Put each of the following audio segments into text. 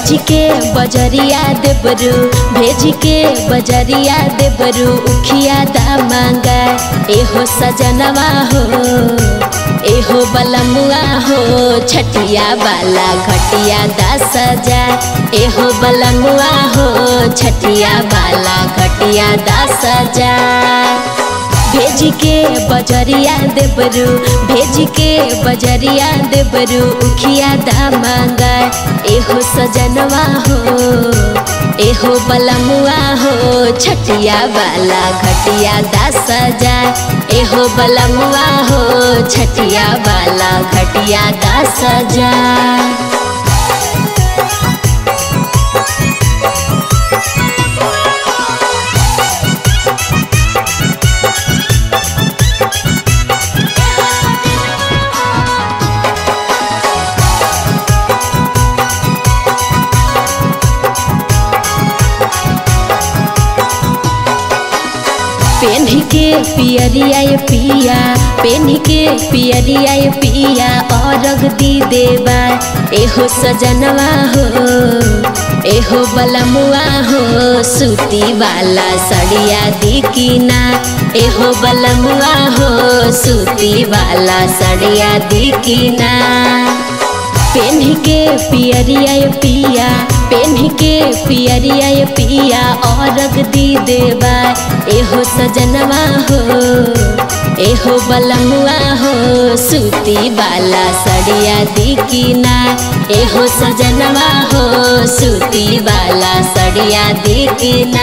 भेज के बजरिया देबरू भेज के बजरिया देबरू उखिया दा मांगा एहो सजनवा हो एहो बलमुआ हो छटिया वाला घटिया दा सजा एहो बलमुआ हो छटिया वाला घटिया दा सजा भेज के बजरिया देबरू भेज के बजरिया देबरू उखिया दा मांगा एहो सजनवा हो एहो बलमुआ हो छटिया वाला घटिया दा सजा एहो बलमुआ हो छटिया वाला घटिया दा सजा पेन के पियरिया पिया पेन के पियरिया पिया औरग दी देवा एहो सजनवा हो एहो बलमुआ हो सूती वाला सड़िया दी कीना एहो बलमुआ हो सूती वाला सड़िया दी कीना पेन के पियरिया पिया पेन के पियरिया पिया औरग दी देवा एहो सजनवा हो एहो बलमुआ हो सूती वाला सड़िया दी कीना एहो सजनवा हो सूती वाला सड़िया दी कीना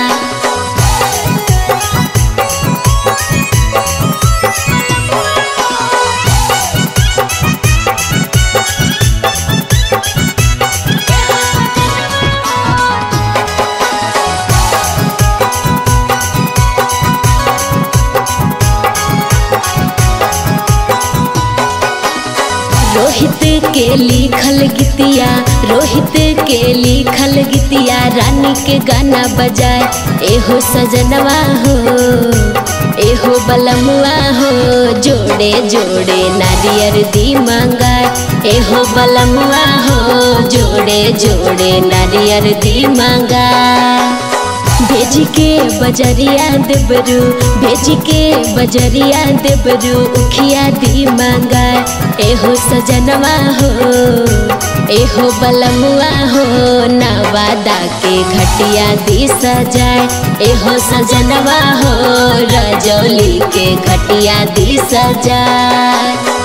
रोहित के लिखल गीतिया रोहित के लिखल गीतिया रानी के गाना बजाए एहो सजनवा हो एहो बलमुआ हो जोड़े जोड़े नारियर दी मंगाए एहो बलमुआ हो जोड़े जोड़े नारियर दी मंगाए भेज के बजरिया देबरू भेज के बजरिया देबरू उखिया दी मांगा एहो सजनवा हो एहो बलमुआ हो नवादा के घटिया दी सजाए एहो सजनवा हो रजौली के घटिया दी सजाए